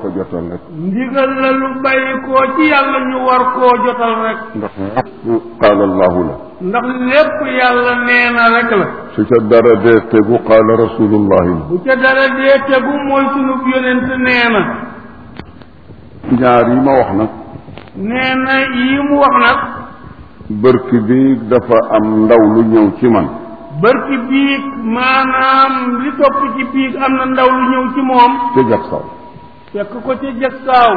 ko jotal rek ndigal la lu bàyyi koo ci yàlla ñu war koo jotal rek ndax lépp qaala allahu la ndax lépp yàlla nee na rek la su ca dara dee tegu qaala rasulullahi la bu ca dara dee tegu mooy sunu yonent nee na ñaar yi ma wax nag nee na yi mu wax nag bërki bi dafa am ndaw lu ñëw ci man barki biig maanaam li topp ci biig am na ndaw lu ñëw ci moom ca jag saw fekk ko ca jag saaw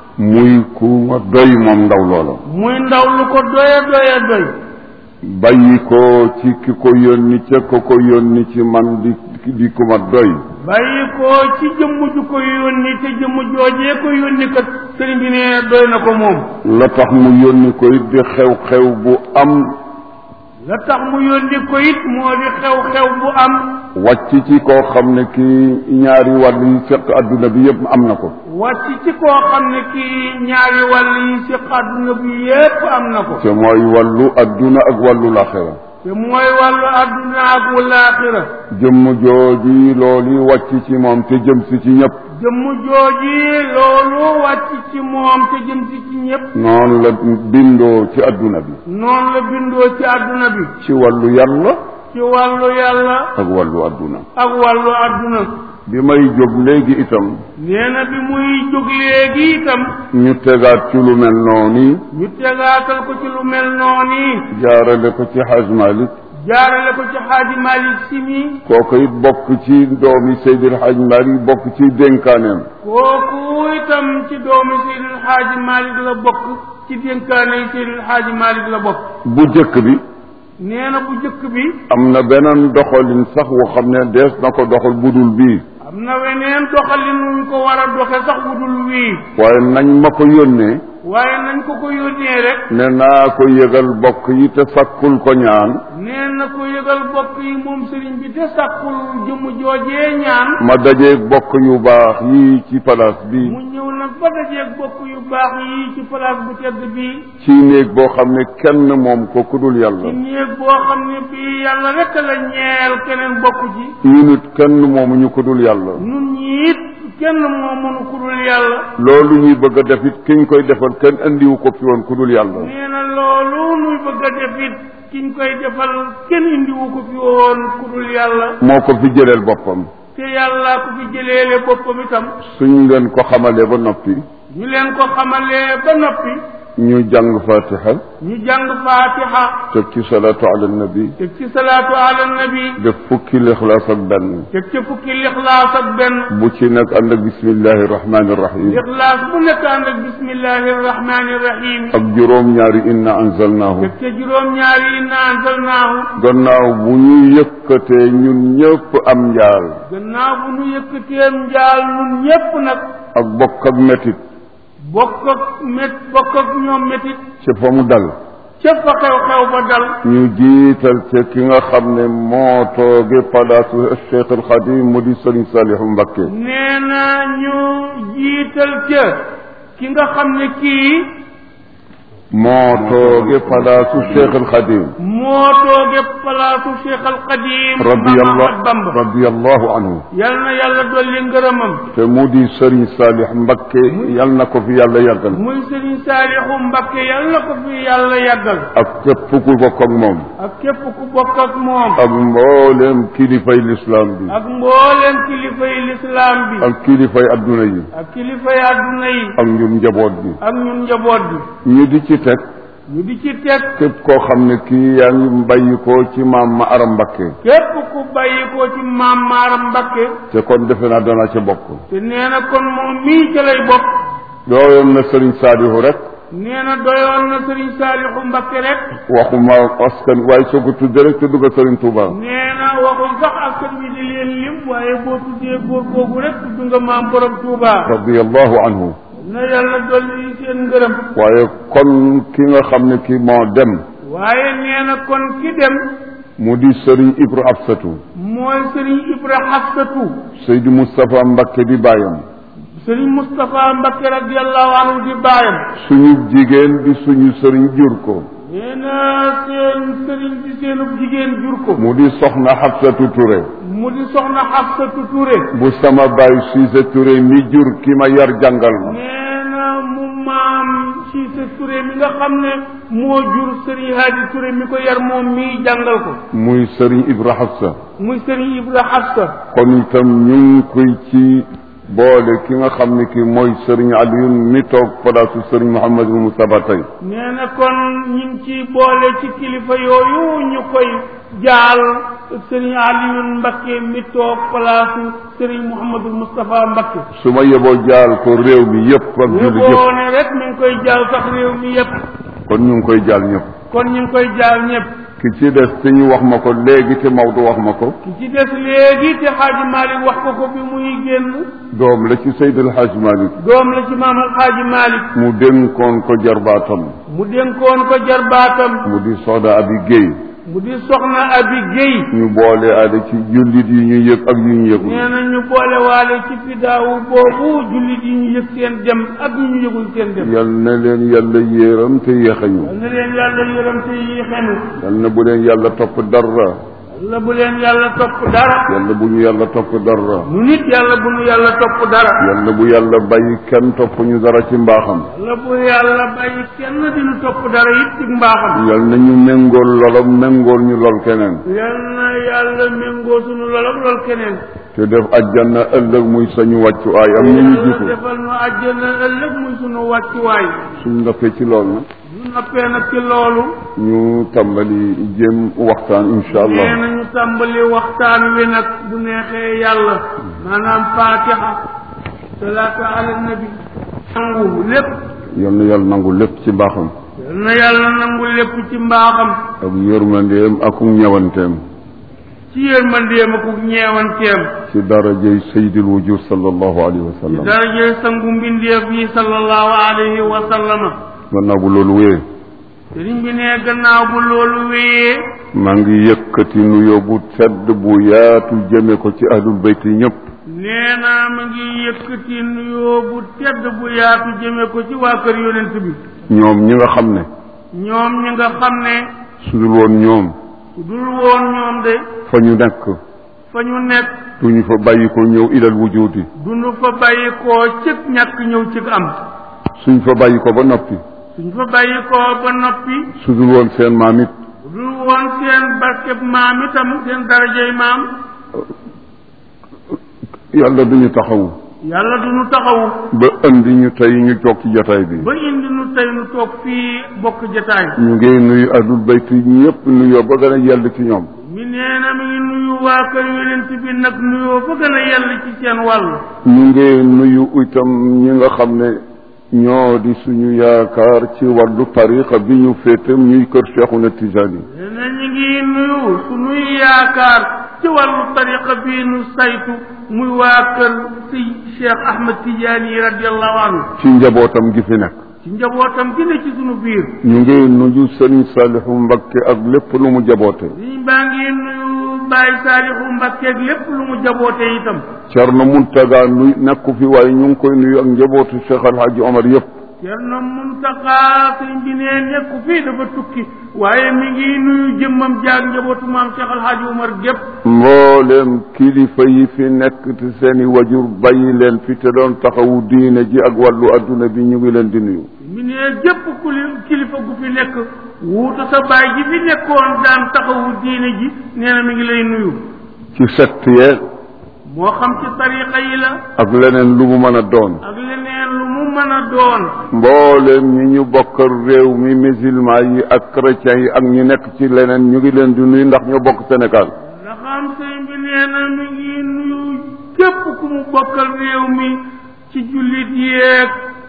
muy ku ma doy moom ndaw loola muy ndaw lu ko doya doya doy bàyyi ko ci ki ko yónni ca ko ko yónni ci man di di ku ma doy bàyyi ko ci jëmm ju ko yónni te jëmm joojee ko yónni kat sëriñ bi nee doy na ko moom la tax mu yónni ko it di xew-xew bu am la tax mu yónni ko it moo di xew-xew bu am wàcc ci koo xam ne kii ñaari wàll yi fekk adduna bi yëpp am na ko wàcc ci koo xam ne kii ñaari wàll yi ci àdduna bi yépp am na ko te mooy wàllu adduna ak wàllu laxira te mooy wàllu àdduna ak wallaaxira jëmm jooji loolu wàcc ci moom te jëm si ci ñëpp jëmm jooji loolu wàcc ci moom te jëm si ci ñépp noonu la bindoo ci adduna bi noonu la bindoo ci àdduna bi ci wàllu yàlla ci wàllu yàlla ak wàllu adduna ak wàllu àdduna bi may jóg léegi itam nee na bi muy jóg léegi itam ñu tegaat ci lu mel noonu ñu tegaatal ko ci lu mel noonu jaarale ko ci Haj Malik jaarale ko ci xaaji Malik Si mi kooku it bokk ci doomi Seydil Haj Malik bokk ci dénkaaneem kooku itam ci doomi Seydil Xaaji Malik la bokk ci dénkaane yi Seydil Xaaji Malik la bokk bu jëkk bi nee na bu jëkk bi am na beneen doxalin sax woo xam ne dees na ko doxal budul bii am na weneen doxalin wuñ ko war a doxe sax wudul wii waaye nañ ma ko yónnee waaye nañ ko ko yónnee rek ne naa ko yëgal bokk yi te sakkul ko ñaan nee na ko yëgal bokk yi moom sëriñ bi te sàkkul jëmm joojee ñaan ma dajeeg bokk yu baax yii ci palaas bi mu ñëw nag ba dajeeg bokk yu baax yi ci place bu tedd bii ci néeg boo xam ne kenn moom ko kudul ci yàlla néeg boo xam ne bii yàlla rek la ñeel keneen bokk ci ñu nit kenn moomuñu kudul yàlla nun ñi it kenn moo mënu ku dul yàlla loolu ñuy bëgg a def it kiñ koy defal kenn andiwu ko fi woon kudul yàlla nee na loolu nuy bëgg a def it kiñ koy defal kenn indiwu ko fi woon ku dul yàlla moo ko fi jëleel boppam te yàlla ko fi jëleele boppam itam suñ leen ko xamalee ba noppi ñu leen ko xamalee ba noppi ñu jàng fatiha ñu jàng faatiha teg ci salaatu ala nabi teg ci salaatu ala nabi def fukki lixlaas ak benn teg ci fukki lixlaas ak benn bu ci nekk ànd ak bismillahi rahmani rahim lixlaas bu nekk ànd ak bismillahi rahmani rahim ak juróom ñaari inna anzalnaahu teg ca juróom-ñaari inna anzalnaahu gannaaw bu ñu yëkkatee ñun ñëpp am njaal gannaaw bu nu yëkkateem njaal nun ñépp nag ak bokk ak metit bokk ak mét bokk ak ñoom métit ca fa mu dal ca fa xew-xew ba dal ñu jiital ca ki nga xam ne moo tooge palaasu Cheikh al Xadim mu di Sëriñ Saalihu Mbakke nee na ñu jiital ca ki nga xam ne kii moo tooge palaasu Cheikh al Xadim moo tooge palaasu Cheikh al Qadim radiyallahu Mahamad Bamba radiyallahu anhu yal na yàlla dolli ngërëmam te mu di Sëriñ Saalih Mbakke yal na ko fi yàlla yàggal muy Sëriñ Saalixu Mbakke yal na ko fi yàlla yàggal ak képp ku bokk ak moom ak képp ku bokk ak moom ak mboolem kilifay lislaam bi ak mbooleem kilifay lislaam bi ak kilifay adduna yi ak kilifay àdduna yi ak ñun njaboot bi ak ñun njaboot bi ñu di ci teg ñu di ci teg képp koo xam ne kii yaa ngi bàyyi ko ci maam ma aram Mbakke képp ku bàyyi ko ci maam maaram Mbakke te kon defe naa dana ca bokk te nee na kon moom mii ca lay bokk dooyoon na Sëriñ Saalihu rek nee na doyoon na Sëriñ Saalixu Mbakke rek waxuma askan waaye soo ko tuddee rek te dugg Sëriñ Tuuba nee na waxul sax askan wi di leen lim waaye boo tuddee góor googu rek tudd nga maam borom Touba radiyallahu anhu na yàlla dolli seen ngërëm waaye kon ki nga xam ne kii moo dem waaye nee na kon ki dem mu di Sëriñ Ibra Absatu mooy Sëriñ Ibra Xafsatu Seydi Moustapha Mbakke di bàyyam Sëriñ Moustapha Mbakke radiyallahu anhu di baayam suñu jigéen di suñu sëriñ jur ko nee na seen sëriñ di seenub jigéen jur ko mu di soxna Xabsatu Ture mu mu di soxna Xafsatu Touré bu sama baay Cissé Touré mi jur ki ma yar jàngal ma nee na mu maam Cissé Touré mi nga xam ne moo jur Serigne Hadi Touré mi ko yar moom mii jàngal ko muy Serigne Ibra Hafsa muy Serigne Ibra Hafsa kon itam ñu ngi koy ci boole ki nga xam ne ki mooy Serigne Alioune mi toog palaasu Serigne Mouhamadou Moustapha tey nee na kon ñu ngi ci boole ci kilifa yooyu ñu koy jaal Serigne Alioune Mbakke mi toog palaasu Serigne Mouhamadou Moustapha Mbakke su ma yeboo jaal ko réew mi yëpp ak jullit yëpp yóbboo ne rek mi ngi koy jaal sax réew mi yépp kon ñu ngi koy jaal ñëpp kon ñu ngi koy jaal ñëpp ki ci des te ñu wax ma ko léegi te Maodo wax ma ko ki ci des léegi te Xaaji Malick wax ko ko bi muy génn doom la ci Seydil Hadj Malick doom la ci maam Alxaaji Malick mu dénkoon ko jarbaatam mu dénkoon ko jarbaatam mu di Soda Abi Guèye mu di soxna Abi Guèye ñu boole aada ci jullit yi ñu yëg ak yu ñu yëgul nee na ñu boole waale ci fidaawu boobu jullit yi ñu yëg seen dem ak ñu ñu yëgul seen dem yal na leen yàlla yéeram te yéexañu yal na leen yàlla yërëm te yéexenu yal na bu leen yàlla topp dara yàlla bu leen yàlla topp dara yàlla bu ñu yàlla topp dara nu nit yàlla bu nu yàlla topp dara yàlla bu yàlla bàyyi kenn topp ñu dara ci mbaaxam yàlla bu yàlla bàyyi kenn dinu topp dara it ci mbaaxam yal na ñu méngool lolam méngool ñu lol keneen yal na yàlla méngoo sunu lolog lool keneen te def ajjana ëllëg muy sañu wàccuwaay am ñu ñu yàlla jiitu defal nu àjjana ëllëg muy sunu wàccuwaay suñ ndokkee ci lool nag ñu noppee nag ci loolu ñu tàmbali jéem waxtaan insha nee allah nañu tàmbali waxtaan wi nag bu neexee yàlla maanaam fatiha salaatu ala nabi nangu lépp yal na yàlla nangu lépp ci mbaaxam yal na yàlla nangu lépp ci mbaaxam ak yërmandeem ak ñewanteem ci yërmandeem ak ñeewanteem ci darajay sayyidil wujud sallallahu alayhi wa ci sallam daraje sangu mbindeef yi sallallahu alayhi wa sallama gannaaw bu loolu wéyee sëriñ bi ne gannaaw bu loolu wéyee maa ngi yëkkati nuyoo bu tedd bu yaatu jëme ko ci ahlul bayt yi ñëpp nee naa ma ngi yëkkati nuyoo bu tedd bu yaatu jëme ko ci waa kër yonent bi ñoom ñi nga xam ne ñoom ñi nga xam ne su dul woon ñoom su dul woon ñoom de fa ñu nekk fa ñu nekk duñu fa bàyyi ko ñëw ilal wujudi duñu fa bàyyi koo cëg ñàkk ñëw cëg am suñ fa bàyyi ko ba noppi suñ fa bàyyi koo ba noppi su dul woon seen maam it su dul woon seen barkeb maam itam seen darajey maam yàlla duñu taxawu yàlla duñu taxawu ba indi ñu tey ñu toog ci jotaay bi ba indi nu tey nu toog fii bokk jataay ñu ngi nuyu ahlul bayt yi ñëpp nuyoo ba gën a yell ci ñoom mi nee na mi ngi nuyu waa kër yonent bi nag nuyoo fa gën a yell ci seen wàll ñu ngi nuyu itam ñi nga xam ne ñoo di suñu yaakaar ci wàllu tariqa bi ñu féetam ñuy kër Cheikhuna Tijani nee na ñu ngi nuyu sunuy yaakaar ci wàllu tariqa bii nu saytu muy waa kër si Cheikh Ahmed Tidiane yi radiallahu anhu ci njabootam gi fi nekk ci njabootam gi ne ci sunu biir ñu ngi nuyu Sëriñ Saalihu Mbakke ak lépp lu mu jaboote liñ baa ngi nuyu Baye Saalixu Mbakkeeg lépp lu mu jaboote itam Cerno Muntaga nuy nekku fi waaye ñu ngi koy nuyu ak njabootu Cheikh Alhaji Omar yëpp Cerno Muntaxa sëriñ bi nee nekku fii dafa tukki waaye mi ngi nuyu jëmmam jaag njabootu maam Cheikh Alhaaji Umar gépp mbooleem kilifa yi fi nekk te seeni wajur bàyyi leen fi te doon taxawu diine ji ak wàllu adduna bi ñu ngi leen di nuyu mi ne jëpp kuli kilifa gu fi nekk wuutu sa baay ji fi nekkoon daan taxawu diine ji nee na mi ngi lay nuyu ci sett yeeg moo xam ci tariqa yi la ak leneen lu mu mën a doon ak leneen lu mu mën a doon mbooleem ñi ñu bokkal réew mi musulman yi ak chrétiens yi ak ñi nekk ci leneen ñu ngi leen di nuyu ndax ñoo bokk Sénégal nga xam sëñ bi nee na mi ngi nuyu képp ku mu bokkal réew mi ci jullit yeeg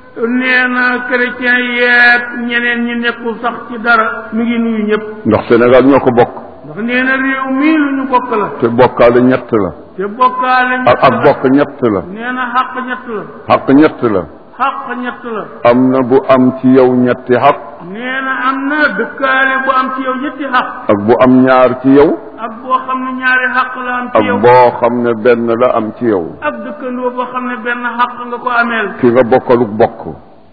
nee na chrétien yeeg ñeneen ñi nekkul sax ci dara mi ngi nuyu ñëpp ndax Sénégal ñoo ko bokk ndax nee na réew mii lu ñu bokk la te bokkaale ñett la te bokkaale ak ñett ak la bokk ñett la nee na xàq ñett la xaq ñett la xàq ñett la am na bu am ci yow ñetti xaq nee na am na dëkkaale bu am ci yow ñetti xaq ak bu am ñaar ci yow ak boo xam ne ñaari xaq la am ak ci yow boo xam ne benn la am ci yow ak dëkkandoo boo xam ne benn xaq nga ko ameel ki nga bokkaluk bokk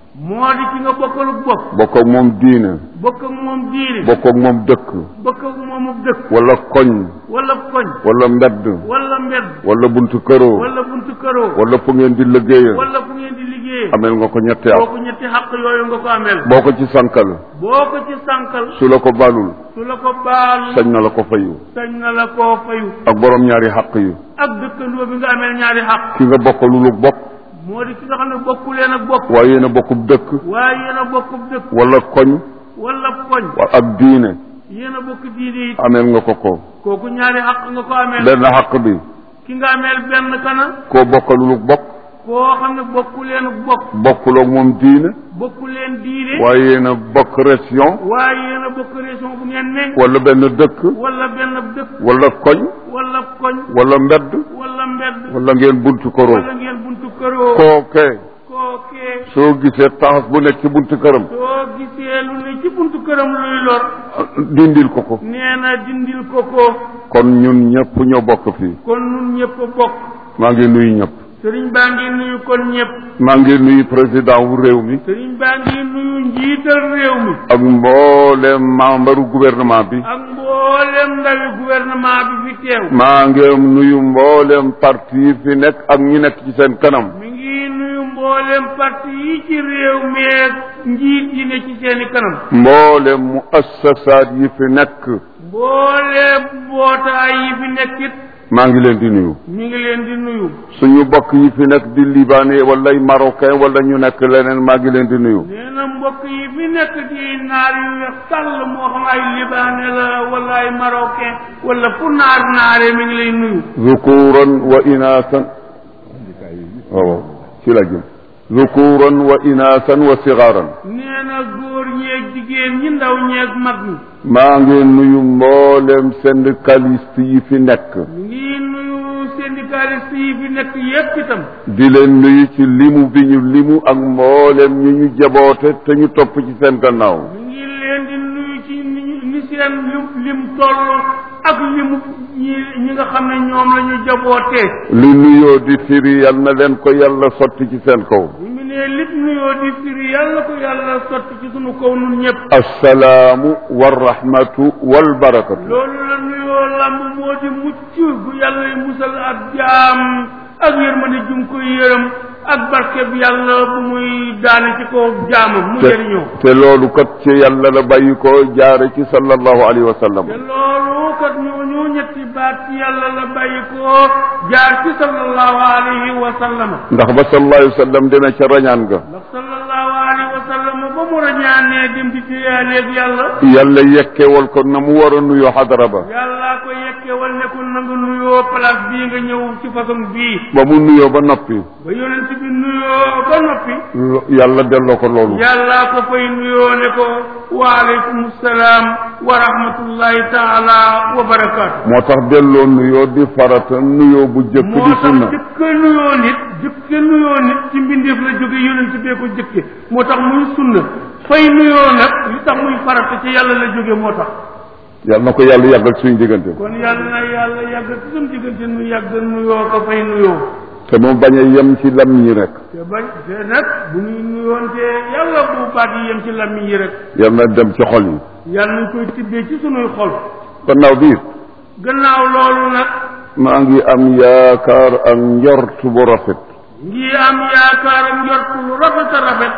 moo di ki nga bokkalu bokk bokk ak moom diine bokk ak moom diine bokk ak moom dëkk bokk ak moomu dëkk wala koñ wala koñ wala mbedd wala mbedd wala buntu këroo wala buntu këroo wala fu ngeen di liggéeyee wala fu ngeen di liggéeyee amel nga ko ñetti at kooku ñetti xaq yooyu nga ko amel boo ko ci sankal boo ko ci sànkal su la ko balul su la ko baal sañ na la ko fayu sañ na la koo fayu ak borom ñaari xaq yi ak dëkkandoo bi nga amel ñaari xaq ki nga bokkalulu bokk moo di ki nga xam ne bokku leen ak bokk waaye yéen a bokkub dëkk waaye yéen a bokkub dëkk wala koñ wala koñ wa- ak diine yéen a bokk diine it amel nga ko ko kooku ñaari xaq nga ko amel benn xaq bi ki nga amel benn kana koo bokkalulu bokk koo xam ne bokku leen ak bokk bokkuloo moom diine bokku leen diine waaye yéen a bokk région waaye yéen a bokk région bu ngeen ne wala benn dëkk wala benn dëkk wala koñ wala koñ wala mbedd wala mbedd wala ngeen buntu këroo wala ngeen buntu këroo kookee kookee soo gisee taxas bu nekk ci buntu këram soo gisee lu ne ci buntu këram luy lor dindil ko ko nee na dindil ko ko kon ñun ñëpp ñoo bokk fii kon nun ñëpp a bokk maa ngi nuyu ñëpp sëriñ baa ngi nuyu kon ñëpp maa ngi nuyu président wu réew mi sëriñ baa ngi nuyu njiital réew mi ak mboolem membre gouvernement bi ak mboolem ndawi gouvernement bi fi teew maa ngi nuyu mboolem parti yi fi nekk ak ñi nekk ci seen kanam mi ngi nuyu mboolem parti yi ci réew mi ak njiit yi ne ci seeni kanam mboolem mu assasaat yi fi nekk mboolem mbootaay yi fi nekkit maa ngi leen di nuyu mi ngi leen di nuyu suñu bokk yi fi nekk di libanais wala ay marocain wala ñu nekk leneen maa ngi leen di nuyu nee na mbokk yi fi nekk di naar yu weex tàll moo xam ay libanais la wala ay marocain wala fu naar naare mi ngi lay nuyu zukuran wa inaasan waaw ci la jëm zukuran wa inaasan wa sigaaran nee na góor ñeeg jigéen ñi ndaw ñeeg mag ñi maa ngi nuyu mboolem syndicaliste yi fi nekk mi ngi nuyu syndicaliste yi fi nekk yépp itam di leen nuyu ci limu bi ñu limu ak mboolem ñu ñu jaboote te ñu topp ci seen gannaaw mi ngi leen di nuyu ci ni ñu- ni seen lim lim toll ak limu ñi ñi nga xam ne ñoom la ñu jabootee li nuyoo di firi yal na leen ko yàlla sotti ci seen kaw bu mu nee lit nuyoo di firi yàlla ko yàlla sotti ci sunu kaw nun ñëpp assalaamu warahmatu walbarakatu loolu la nuyoo lamb moo di mucc bu yàlla yi musal ak jaam ak yërmande jum koy yërëm ak barke bi yàlla bu muy daane ci kaw jaamam mu te jëriñoo te loolu kat ci yàlla la bàyyi ko jaare ci sallallahu alayhi wa sallam te loolu kat ñooñu ñetti baat ci yàlla la bàyyi ko jaar ci sallallahu alayhi wa sallama ndax ba sallallahu alayhi wa sallam demee ca rañaan ga ndax sallallahu alayhi wa sallama ba mu rañaanee dem di diyaaleeg yàlla yàlla yekkewal ko na mu war a nuyoo xadara ba yàllaa ko yekkewal ne ko na nga nuyoo place bii nga ñëw ci façon bii ba mu nuyoo ba noppi ba yonent bi nuyoo ba noppi lo- yàlla delloo ko loolu yàllaa ko fay nuyoo ne ko waaleykum salaam wa rahmatullahi taala wa barakaatu moo tax delloo nuyoo di farata nuyoo bu jëkk moo di tax sunna jëkk nuyoo nit jëkk nuyoo nit ci mbindeef la jóge yonent bee ko jëkke moo tax muy sunna fay nuyoo nag li tax muy farata ci yàlla la jóge moo tax yàlla na ko yàlla yàggal suñu diggante kon yàlla na yàlla yàgg ci suñu diggante nu yàgg nuyoo ko fay nuyoo te mu bañ a yem ci lam ñi rek te bañ te nag bu ñuy nuyoonte yàlla bu baat yi yem ci làmmiñ yi rek yàlla na dem ci xol yi yàlla nañ koy tibbee ci sunuy xol gannaaw bi it gannaaw loolu nag maa ngi am yaakaar ak njort bu rafet ngi am yaakaar ak njort lu rafet a rafet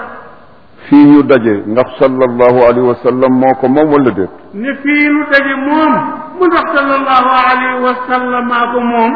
fii ñu daje ndax sallallahu alayhi wa sallam moo ko moom wala déet ne fii nu daje moom mu ndax sallallahu alayhi wa sallam maa ko moom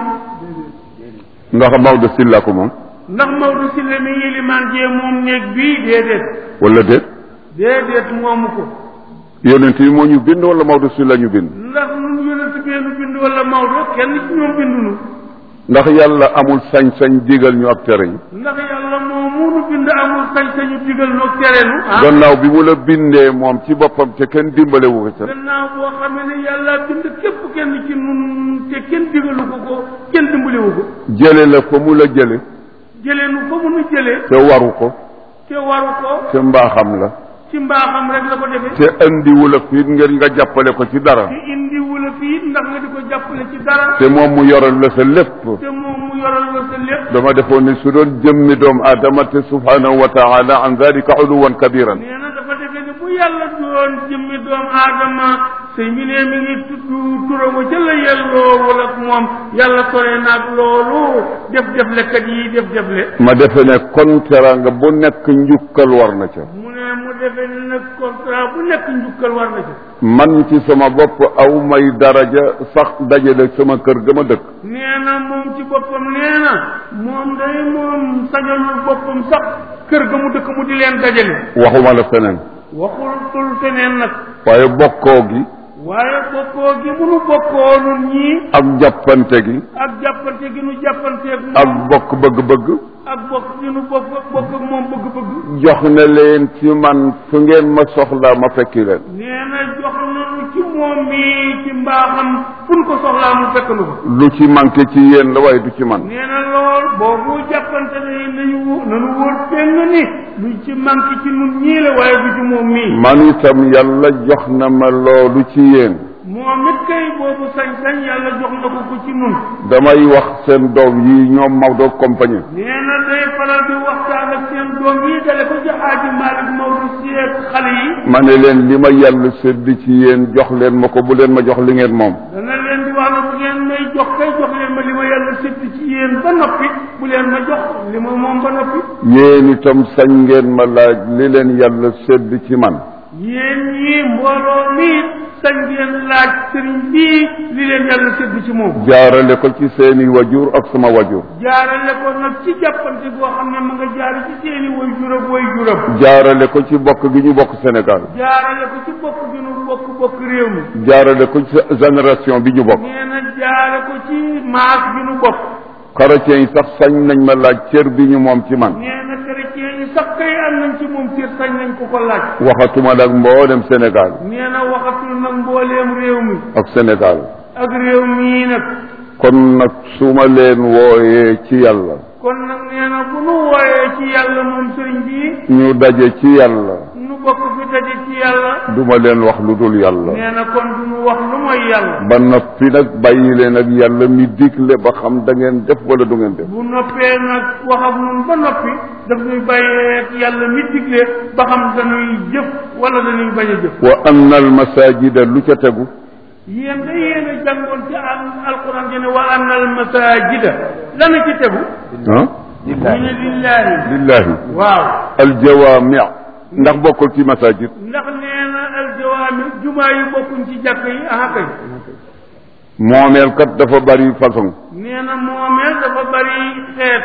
ndax Maodo Sylla ko moom ndax Maodo Sylla mi ngi limaan jee moom néeg bii déedéet wala déet déedéet moomu ko yonent yi moo ñu bind wala Maodo Sylla ñu bind ndax nun yonent benn bind wala Maodo kenn ci ñoom bindunu ndax yàlla amul sañ-sañ digal ñu ak tere yi ndax yàlla moom munu bind amul sañ-sañu digal noog tereenu ah gannaaw bi mu la bindee moom ci boppam te kenn dimbale wu ko ca gannaaw boo xamee ne yàlla bind képp kenn ci nun te kenn digalu ko ko kenn dimbaliwu ko jële la fa mu la jële jëlee nu fa mu nu jëlee te waru ko te waru ko te mbaaxam la ci mbaaxam rek la ko defee te andiwu la fiit ngir nga jàppale ko ci dara te indi wula fii ndax nga di ko jàppale ci dara te moom mu yoral la sa lépp te moom mu mu yoral la sa lépp dama defoon ne su doon jëmmi doomu aadama te subhanahu wa taala an dalika uluwan kabiran nee na dafa defee ne bu yàlla doon jëmmi doomu aadama sëñ bi ne mi ngi tudd turam ca la yelloo wala moom yàlla sore naag loolu def def lekat yi def def le ma defe ne kon teranga bu nekk njukkal war na ca mu ne mu defee ne nag contrat bu nekk njukkal war na ci man ci sama bopp aw may daraja sax dajale sama kër ga ma dëkk nee na moom ci boppam nee na moom day moom sañalul boppam sax kër ga mu dëkk mu di leen dajale waxuma la feneen waxul tul feneen nag waaye bokkoo gi waaye bokkoo gi mu nu bokkoo nun ñii ak jàppante gi ak jàppante gi nu jàppanteeg ak moom bokk bëgg-bëgg ak bokk gi nu bokk bokk ak moom bëgg-bëgg jox na leen ci man fu ngeen ma soxlaa ma fekki leen nee na jox nañu ci moom mi ci mbaaxam fu nu ko soxlaa mu fekk nu ko lu ci manqué ci yéen la waaye du ci man nee na lool boobu jàppante ne nañu wó- nañu wóor péng ni lu ci manqué ci nun ñii la waaye du ci moom mii man itam yàlla jox na ma loolu ci yéen moom it kay boobu sañ-sañ yàlla jox na ko ko ci nun damay wax seen doom yi ñoom Maodo compagnie nee na day faral di waxtaan ak seen doom yi dale ko ci Xaaji Malick Maodo si ak xale yi ma ne leen li ma yàlla sédd ci yéen jox leen ma ko bu leen ma jox li ngeen moom dana leen di wax ne bu ngeen may jox kay jox leen ma li ma yàlla sédd ci yéen ba noppi bu leen ma jox li ma moom ba noppi yéen itam sañ ngeen ma laaj li leen yàlla sédd ci man yéen ñii mbooloo mi sañ ngeen laaj sëriñ bii li leen yàlla sédd ci moom jaarale ko ci seeni wajur ak sama wajur jaarale ko nag ci jàppante boo xam ne ma nga jaare ci seeni way jurab way jurab jaarale ko ci bokk gi ñu bokk Sénégal jaarale ko ci bokk gi nu bokk bokk réew mi jaarale ko ci génération bi ñu bokk nee na jaare ko ci maas bi nu bokk chrétiens yi sax sañ nañ ma laaj cër bi ñu moom ci man nee na chrétien yi sax kay am nañ ci moom cër sañ nañ ko ko laaj waxatuma nag mboolem Sénégal nee na waxatul nag mbooleem réew mi ak Sénégal ak réew mii nag kon nag su ma leen wooyee ci yàlla kon nag nee na bu nu wooyee ci yàlla moom sëriñ bi ñu daje ci yàlla nu bokk fi daje ci yàlla duma leen wax lu dul yàlla nee na kon du nu wax lu mooy yàlla ba noppi nag bàyyi leen ak yàlla mi digle ba xam da ngeen def wala du ngeen def bu noppee nag wax ak nun ba noppi daf nuy bàyyee ak yàlla mi digle ba xam dañuy jëf wala dañuy bañ a jëf wa anna al masajida lu ca tegu yéen da yéen a jàngoon ci al alquran ji ne wa anna al masajida lana ci tegu ah ñu ne lillahi lillahi waaw aljawaami ndax bokkul ci masajid ndax nee na aljawaami jumaa yi bokkuñ ci jàkk yi aha kay moomeel kat dafa bari façon nee na moomeel dafa bari xeet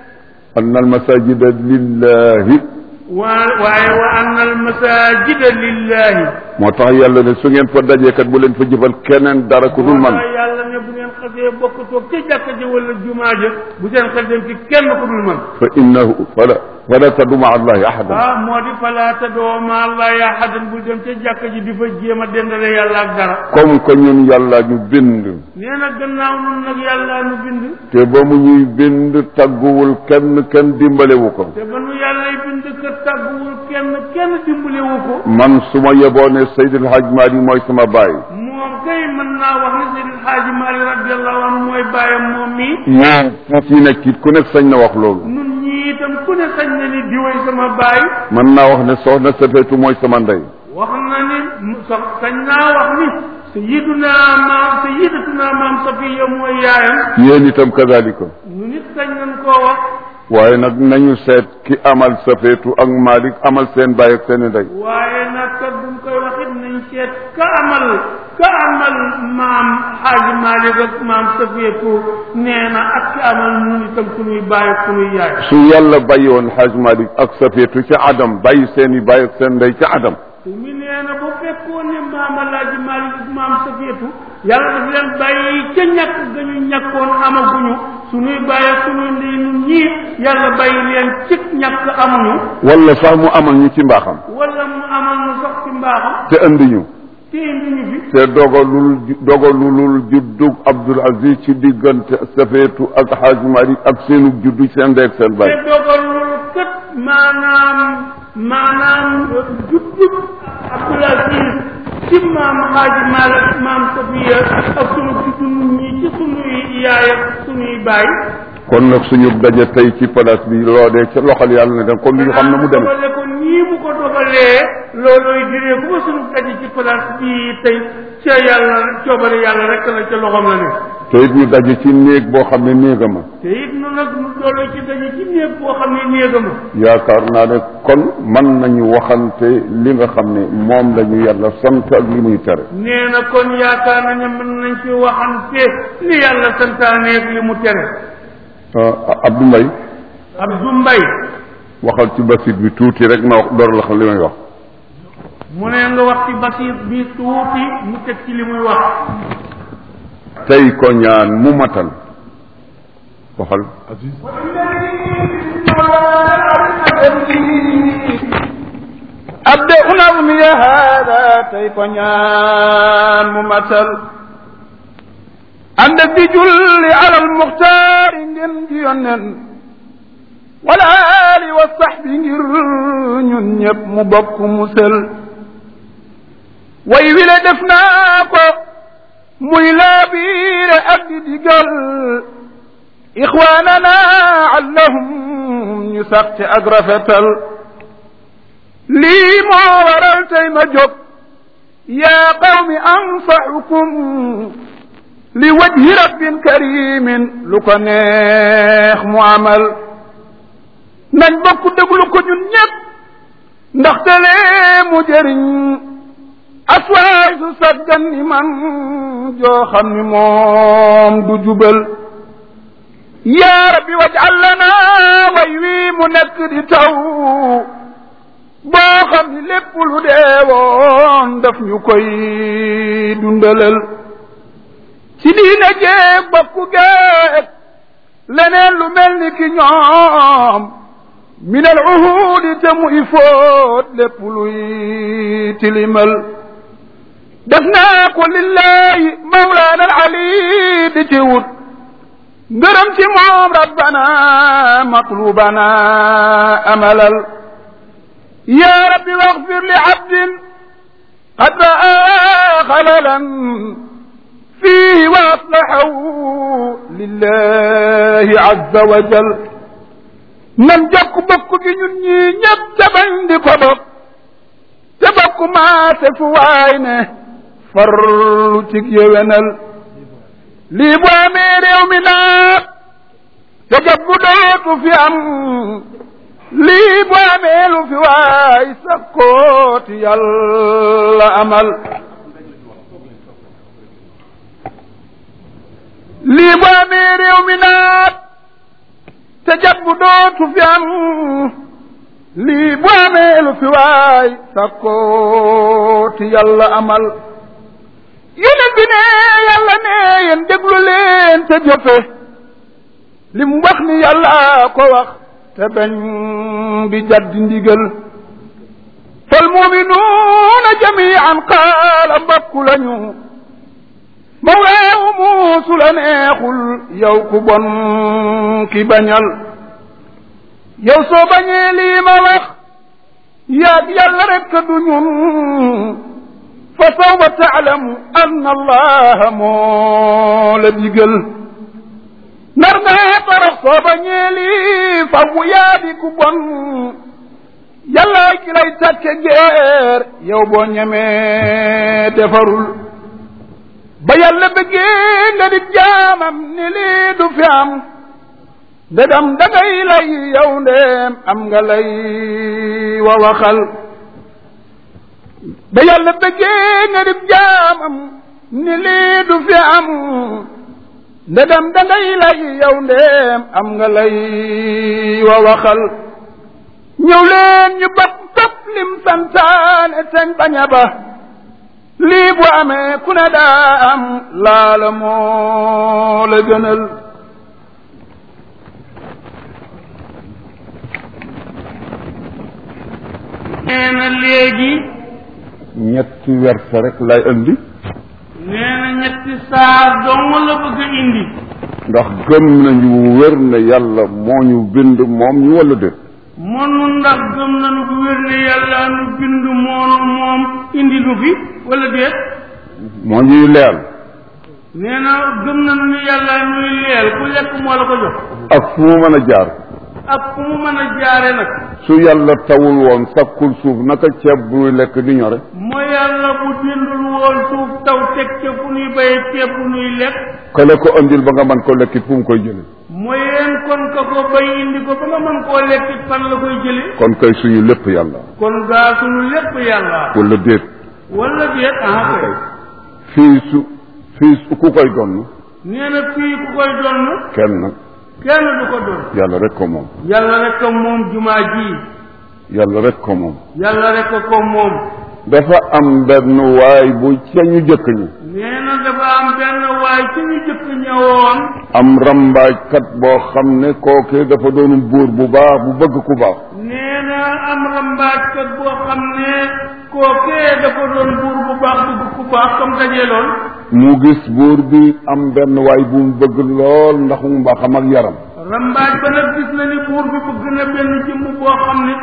anna al masajida lillahi waa waaye wa anna al masajida lillahi moo tax yàlla ne su ngeen fa dajee kat bu leen fa jëfal keneen dara ku dul man moo tax yàlla ne bu ngeen xasee bokk toog ca jàkka ja wala jumaa ja bu seen xel dem ci kenn ku dul man fa innahu fala fala tadu maa allahi ahadan ah moo di falaa tadoo ma allahi ahadan bul dem ca jàkka ji di fa jéem a dendale yàlla ak dara comme que ñun yàlla ñu bind nee na gannaaw nun nag yàlla nu bind te ba mu ñuy bind tagguwul kenn kenn dimbalewu ko te ba nu yàllay bind ka tàgguwul kenn kenn dimbalewu ko man su ma yeboo ne Seydil Hadj Mali mooy sama baay moom kay mën naa wax ne Seydil Xaaji Maali radiallahu anhu mooy bàyyam moom mii ñaar ci nekk it ku nekk sañ na wax loolu nun ñii itam ku ne sañ na ni diwéy sama baay man naa wax ne soxna Safeetu mooy sama ndey wax na ni mu sax sañ naa wax ni sayiduna maam sayidatuna maam safiya mooy yaayam yéen itam kazalika nu nit sañ nañ koo wax waaye nag nañu seet ki amal Safeetu ak Malick amal seen baay ak seen ndey waaye nag kat buñ koy waxit nañ seet ka amal ka amal maam xaaji Maalik ak maam safiyatu nee na ak ki amal nun itam suñuy baay ak suñuy yaay su yàlla bàyyi woon Hadj Malick ak Safeetu ca Adam bàyyi seen i baay ak seen ndey ca Adam mi nee na bu fekkoon ne maam alaaji Maalik ak maam safiyatu yàlla daf leen bàyyi ca ñàkk ga ñu ñàkkoon amaguñu suñuy baay ak suñuy ndey nun ñii yàlla bàyyi leen ci ñàkk amuñu wala sax mu amal ñu ci mbaaxam wala mu amal nu sax ci mbaaxam te andi ñu te indi ñu fi te dogalul dogalulul juddug Abdul Aziz ci diggante Safeetu ak Hadj Malick ak seenu juddu seen ndey ak seen te baay dogalul kat maanaam maanaam juddub Abdul Aziz ci maam Xaaji Maalik maam Safiya ak sunu juddu nun ñi ci sunuy yaay ak sunuy baay kon nag suñu daje tey ci place bi loo dee ca loxol yàlla ne dem kon li ñu xam ne mu demee dogale ko nii mu ko dogalee loolooy diree ku ma sunu daje ci place bi tey ca yàlla coobare yàlla rek la ca loxoom la ne te it ñu daje ci néeg boo xam ne néegama te it nu nag nu dooloo ci daje ci néeg boo xam ne néegama yaakaar naa ne kon mën nañu waxante li nga xam ne moom la ñu yàlla sant ak li muy tere nee na kon yaakaar nañu mën nañ ci waxante li yàlla santaaneeg li mu tere ah Abdou Mbaye Abdou Mbaye waxal ci basit bi tuuti rek ma wax door la xam li may wax mu ne nga wax ci basiir bi tuuti mu teg ci li muy wax tey ko ñaan mu matal waxal أبدأ نظمي هذا تيقنيان ممثل عند الدجل على المختار جنجيون والآل والصحب ñun ñëpp mu bokk musal way wile def naa ko muy laabiire ak di digal ixwaanana allahum ñu sax ci ak rafetal lii moo waral tey ma jóg yaa qawmi ansaxukum li wajhi rabbin karimin lu ko neex mu amal nañ bokk déglu ko ñun ñëpp ndaxte lee mu jëriñ aswaay su saggan ni man joo xam ni moom du jubal yaa rabbi waj'al lana way wii mu nekk di taw boo xam ni lépp lu deewoon daf ñu koy dundalal ci diine jeeg bokku geeg leneen lu mel ni ki ñoom min al uhudi te mu i fóot lépp luy tilimal def naa ko lillahi mawlaana al ali di ci wut ngërëm ci moom rabbana matlubana amalal يا رب واغفر لعبد قد رأى خللا فيه وأصلحه لله عز وجل من جك بك جنوني ñëpp ca bañ di ko bokk te bokk maase fu waay ne farlu ci yéwénal lii bu amee réew mi naat te jab bu dootu fi am lii bu amee lu fi waay sakkooti yàlla amal lii bu amee réew mi naat te jat bu dootu fi am lii bu amee lu fi waay sakkooti yàlla amal yéen bi ne yàlla ne yéen déglu leen te jëfe li mu wax ni yàlla ko wax te bañ di jaddi ndigal fal muminuuna jamian qaala mbakku lañu mawlaahu muusu la neexul yow ku bon ki bañal yow soo bañee lii ma wax yaag yàlla rekk du ñun fa sawfa taalamu anna allaha moo la digal nar naa torox soo bañee lii fawwu yaa di ku bon yàllaay ki lay tàkke geer yow boo ñemee defarul ba yàlla bëggee nga di jaamam ni lii du fi am ndegam dangay lay yow ndeem am nga lay wa waxal ba yàlla bëggee nga di jaamam ni lii du fi am ndegam dangay lay yow ndeem am nga lay wa waxal ñëw leen ñu bokk topp lim santaane teñ baña ba lii bu amee ku ne daa am laala moo la gënal nee na léegi ñetti wersa rek lay indi nee na ñetti saar dong la bëgg a indi ndax gëm nañu wér ne yàlla moo ñu bind moom ñu wala déet mënu ndax gëm nañu bu wér ne yàlla nu bind moonu moom indi nu fi wala déet moo ñuy leel nee na gëm nañu ne yàlla nuy leel ku lekk moo la ko jox ak fu mu mën a jaar ak fu mu mën a jaare nag su yàlla tawul woon sakkul suuf naka ceeb buy lekk di ñore mooy yàlla bu dindul woon suuf taw teg ca fu nuy béye ceeb bu nuy lekk kale ko andil ba nga mën ko lekkit fu mu koy jële mooy yéen kon ka ko bay indi ko ba nga mën koo lekkit fan la koy jële kon kay suñu lépp yàlla kon gaa sunu lépp yàlla wala déet wala déet ah kay fii su fii su ku koy donn nee na fii ku koy donn kenn nag kenn du ko donn yàlla rek ko moom yàlla rek ko moom jumaa ji yàlla rek ko moom yàlla rek ko ko moom dafa am benn waay bu ca ñu jëkk ñi nee na dafa am benn waay ci ñu jëkk ñëwoon am rambaajkat boo xam ne kooke dafa doon buur bu baax bu bëgg ku baax nee na am rambaajkat boo xam ne kookee dafa doon buur bu baax bëgg ku baax comme dajee lool mu gis buur bi am benn waay bu mu bëgg lool ndax mu mbaaxam ak yaram rambaaj ba nag gis na ni buur bi bëgg na benn jëmm boo xam ne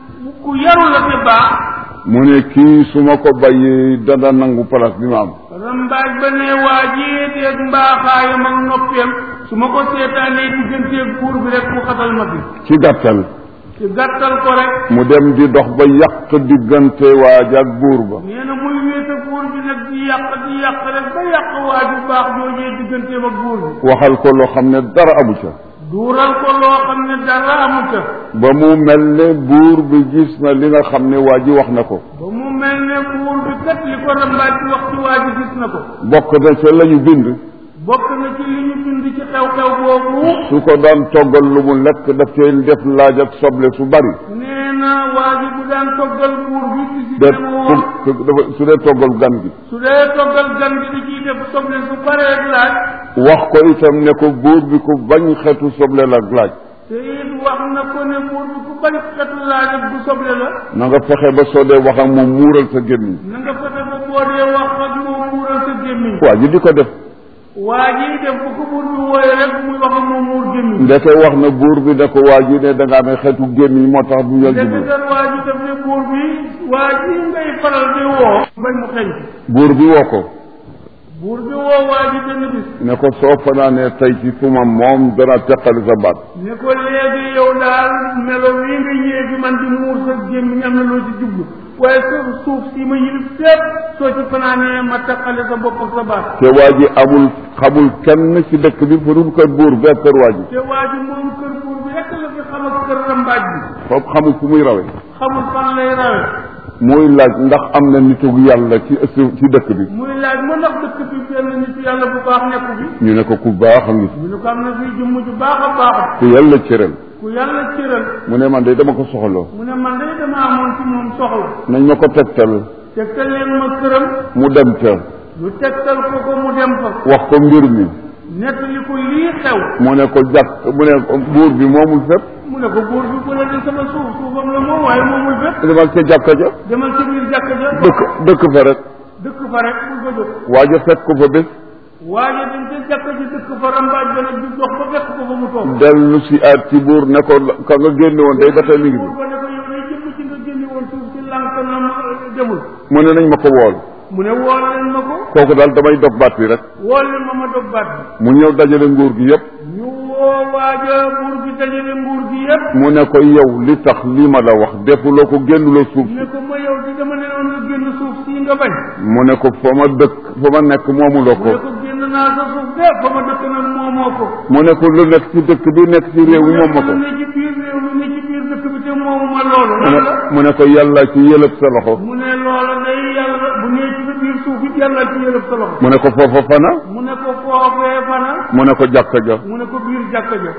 ku yaru la te baax mu ne kii su ma ko bàyyee dana nangu place bi ma am rambaaj ba ne waa jii teeg mbaaxaayam ak noppeem su ma ko seetaanee digganteeg buur bi rek mu xatal ma fi ci gàttal ci gàttal ko rek mu dem di dox ba yàq diggante waaj ak buur ba nee na muy wéete buur bi nag di yàq di yàq rek ba yàq waa ju baax joojee digganteem ak buur bi waxal ko loo xam ne dara amu ca duural ko loo xam ne dara amu ca ba mu mel ne buur bi gis na li nga xam ne waa ji wax na ko ba mu mel ne buur bi kat li ko rambaaj ci wax ci waa ji gis na ko bokk na ca la ñu bind bokk na ci li ñu bind ci xew-xew boobu su ko daan toggal lu mu lekk daf cee def laaj ak soble su bari nee na waa ji bu daan toggal buur bi ci si de dama woon su dafa su dee toggal gan gi su dee toggal gan gi di ciy def soble su paree laaj wax ko itam ne ko buur bi ku bañ xetu soble la laaj te it wax na ko ne buur bi ku bañ xetu laaj ak bu soble la na nga fexe ba soo dee wax ak moom muural sa gémmiñ na nga fexe ba boo dee wax ak moom muural sa gémmiñ waa ji di ko def waa ji def bu ko buur bi wooye rek muy wax ak moom muur gémmiñ ndeke wax na buur bi ne ko waa ji ne da nga amee xetu gémmiñ moo tax du yal ndeke jublu kan waa ji def ne buur bi waa ji ngay faral di woo bañ mu xeñ buur bi woo ko buur bi woo waa ji benn bis ne ko soo fanaanee tey ci fu ma moom dana teqali sa baat ne ko léegi yow daal melo wi nga ñëwee fi man di muur sa gémmiñ am na loo ci jublu waaye sa suuf si ma yilif sépp soo ci fanaanee ma taqale sa bopp ak sa baat te waa ji amul xamul kenn ci dëkk bi fu dul kër buur bee kër waa ji te waa ji moom kër buur bi rekk la fi xam ak kër rambaaj bi foofu xamul fu muy rawe xamul fan lay rawe muy laaj ndax am na nitug yàlla ci ci dëkk bi muy laaj ma ndax dëkk bi benn nit yàlla bu baax nekku fi ñu ne ko ku baax a ngi fi ñu ne ko am na fii jëmm ju baax a baax ku yàlla cëral ku yàlla cëral mu ne man de dama ko soxloo mu ne man day dama amoon ci moom soxla nañ ma ko tegtal tegtal leen ma këram mu dem ca lu tegtal ko ko mu dem fa wax ko mbir mi nettali ko lii xew mu ne ko jàkk mu ne ko buur bi moomul fépp mu ne ko buur bi bu la di sama suuf suufam la moom waaye moomul fépp demal ca jàkka ja demal ci biir jàkka ja dëkk dëkk fa rek dëkk fa rek bul fa jóg waaja fekk ko fa bés waaye dañ ca jàkka ji dëkk fa rambaaj ba nag di dox ba fekk ko fa mu toog dellu si aat ci buur ne ko ka nga génne woon day ba tey mi ngi buur fi ba ne ko yow day jëmm ci nga génne woon suuf si lànk na ma demul mu ne nañ ma ko wool mu ne wool leen ma ko kooku daal damay dog baat bi rek wool leen ma ma dog baat bi mu ñëw dajale nguur gi yépp ñu woo waaja buur bi dajale nguur gi yépp mu ne ko yow li tax li ma la wax defuloo ko génnuloo suuf ne ko ma yow di dama ne woon nga génn suuf sii nga bañ mu ne ko fa ma dëkk fa ma nekk moomuloo mu ko ne ko génn naa sa suuf de fa ma dëkk nag moomoo ko mu ne ko lu nekk ci dëkk bi nekk ci réew mi moom ma ko ne ci biir réew mi ne ci biir dëkk bi te moomu ma loolu mu lan ne la mu ne ko yàlla ci yëlëb sa loxo mu ne loola day yàlla bu nee ci sa biir suuf it yàlla ci yëlëb sa loxo mu ne ko foofa fana mu ne ko foofee fana mu ne ko jàkka ja mu ne ko biir jàkka ja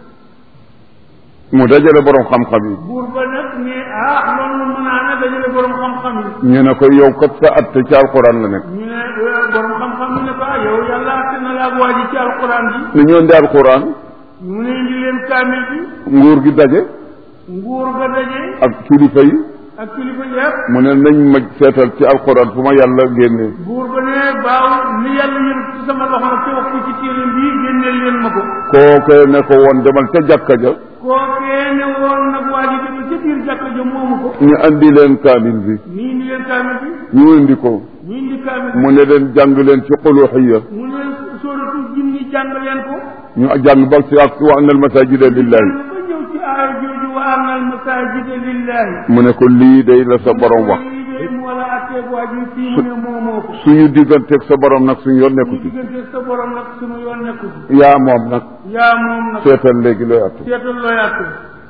mu dajale borom xam-xam yi buur ba nag ne ah loolu mën naa ne dajale borom xam-xam yi ñu ne ko yow kat sa atte ci alquran la nekk ñu ne eh, borom xam-xam yi ne ko ah yow yàlla atte na la ak waa ji ci alquran bi ni ñoo ndi alquran mu ne indi leen kaamil bi nguur gi daje nguur ga daje ak kilifa yi ak kilifa yëpp mu ne nañ ma seetal ci alquran fu ma yàlla génnee buur ba ne baaw li yàlla yël ci sama loxo nag ci wax ko ci téere bii génneel leen ma ko kookee ne ko woon demal ca jàkka ja kookee ne woon nag waa ji dem ca biir jàkka ja moomu ko ñu andi leen kaamil bi nii indi leen kaamil bi ñu indi ko ñu indi kaamil bi mu ne leen jàng leen ci xuluxiya mu ne sóoratu jinni jàng leen ko ñu jàng ba si ak wa anna al masajida lillahi ba ñëw ci aaya jooju wa anna al masajida lillahi mu ne ko lii day la sa borom wax lii de mu wala atteeg waa ji fii mu ne moomoo ko suñu digganteeg sa borom nag suñu yoon nekku ñu ci diggante sa borom nag sunu yoon nekku ci yaa moom nag yaa moom nag seetal léegi looy atte seetal looy atte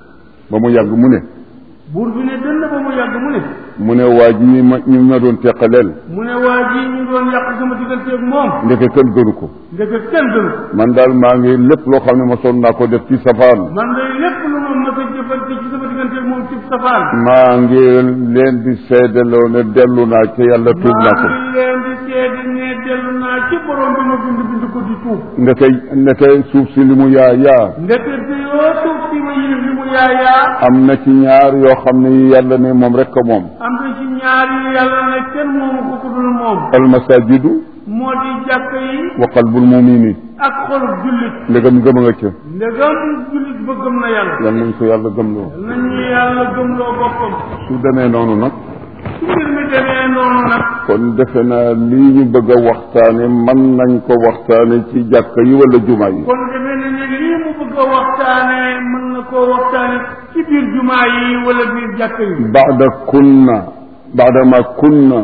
ba mu yàgg mu ne buur bi ne dënd ba mu yàgg mu ne mu ne waa ji ñi ma ñu ma doon teqaleel mu ne waa ji ñu doon yàq sama digganteeg moom ndeke kenn gënu ko ndeke kenn gënu ko man daal maa ngi lépp loo xam ne ma sonn naa ko def ci safaan man day lépp lu ma mës a jëfante ci sama digganteeg moom ci safaan maa ngi leen di seedaloo ne dellu naa ca yàlla tuub naa ko maa ngi leen di seede ne dellu naa ci borom bi ma bind bind ko di tuub ndeke ndeke suuf si li mu yaa yaa ndekete yoo suuf si ma yilif li mu yaayaa am na ci ñaar yoo xam ne yi yàlla ne moom rek ko moom am na ci ñaar yi yàlla ne kenn moomu ko ku dul moom almasajidu moo di jàkk yi wa qalbul mumini ak xolub jullit ndegam gëm a nga ca ndegam jullit ba gëm na yàlla yal nañ ko yàlla gëmloo nañu yàlla gëmloo boppam su demee noonu nag su mbir mi demee noonu nag kon defe naa lii ñu bëgg a waxtaane mën nañ ko waxtaane ci jàkka yi wala jumaa yi kon demee na ne lii mu bëgg a waxtaane mën na koo waxtaane ci biir jumaa yi wala biir jàkk yi baada kunna baada ma kunna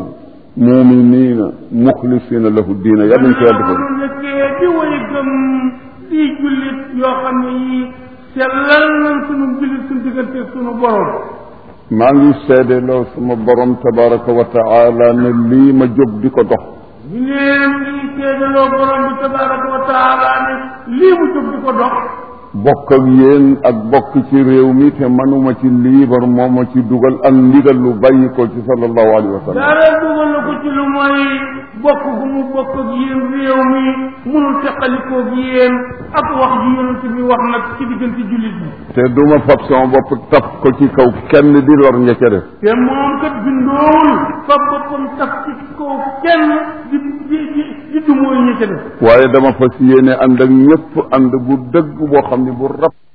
muminina muxlisina lahu diina yal nañ ko yàlla defal nu nekkee di way gëm di jullit yoo xam ne yii sellal nañ sunu jullit suñu diggante sunu borom maa ngi seede loo sama borom tabaraka wa taala ne lii ma jóg di ko dox ñu neen ngi seedaloo borom bi tabaraka wa taala ne lii mu jóg di ko dox bokk ak yéen ak bokk ci réew mi te manuma ci liibar moo ma ci dugal ak ndigal lu bàyyi ko ci sallallahu alayhi wa sallam dara dugal na ko ci lu mooy bokk gu mu bokk ak yéen réew mi munul teqalikoo ak yéen ak wax ji yonent bi wax nag ci diggante jullit bi te duma fab sama bopp taf ko ci kaw kenn di lor ña ca def te moom kat bindoowul fa boppam taf ci kaw kenn di di di di dumooy ñi ca def waaye dama fas yéene ànd ak ñëpp ànd bu dëgg boo xam ne bu rab